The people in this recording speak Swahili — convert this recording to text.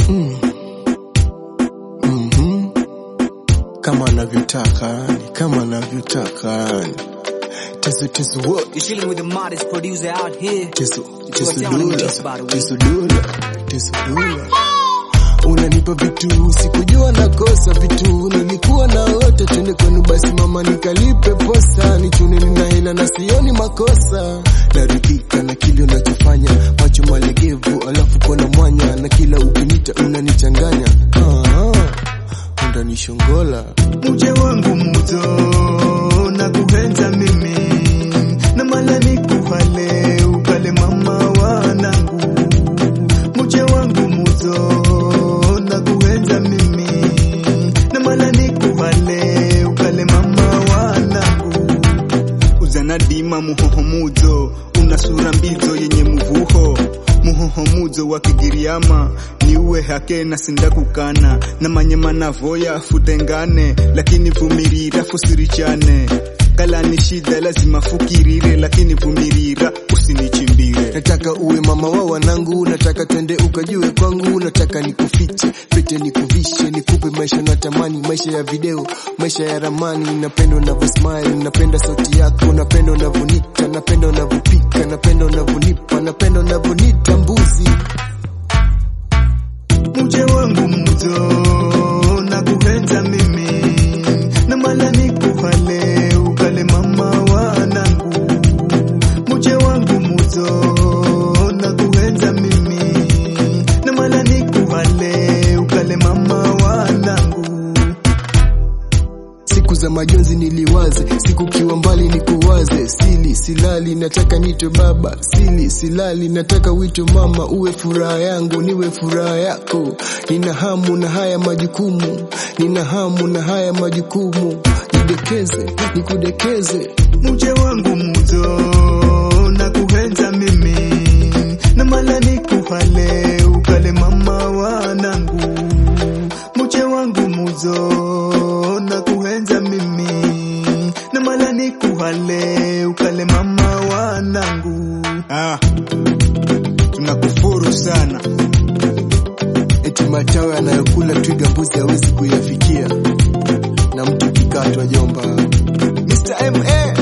mm. mm-hmm. kama anavyotaka yani, kama anavyotaka yani. Tezu tezu wo You're chilling with the modest producer out here. tezu You are tezu down in dula this, by the way. tezu dula tezu dula unanipa vitu sikujua nakosa vitu nilikuwa na wote twende kwenu basi mama nikalipe posa nichune nina hela na sioni makosa naridhika na kile unachofanya macho malegevu alafu kona mwanya na kila ukinita unanichanganya ah, undanishongola muje wangu muto na kuhenza mimi na mala nikuhale ukale mama wanangu muje wangu muto na kuhenza mimi na mala nikuhale ukale mama wanangu uzanadima muhohomuzo una sura mbizo yenye muvuho muhohomuzo wa kigiriama niuwe hake na sindakukana na manyema navoya futengane lakini vumirira fusirichane kala ni shida lazima fukirire lakini vumirira usinichimbire nataka uwe mama wa wanangu nataka twende ukajue kwangu nataka nikufiche pete nikuvishe nikupe maisha natamani maisha ya video maisha ya ramani napenda unavyosmile napenda sauti yako napenda unavyonita napenda unavyopika napenda unavyonipa napenda unavyonita mbuzi muje wangu muto na kuhenza mimi na mala nikuhale ukale mama wanangu muje wangu muto na kuhenza mimi na mala nikuhale ukale mama wanangu siku za majonzi niliwaze siku kiwa mbali nikuwaze sili silali nataka nitwe baba sili silali nataka wito mama uwe furaha yangu niwe furaha yako nina hamu na haya majukumu nina hamu na haya majukumu nidekeze nikudekeze muje wangu muto na kuhenza mimi na mala nikuhale ukale mama wanangu muje wangu muzo na kuhenza mimi na mala nikuhale ukale mama wanangu ah, tunakufuru sana eti matawe anayokula twiga mbuzi hawezi kuyafikia na mtu kikatwa jomba Mr. MA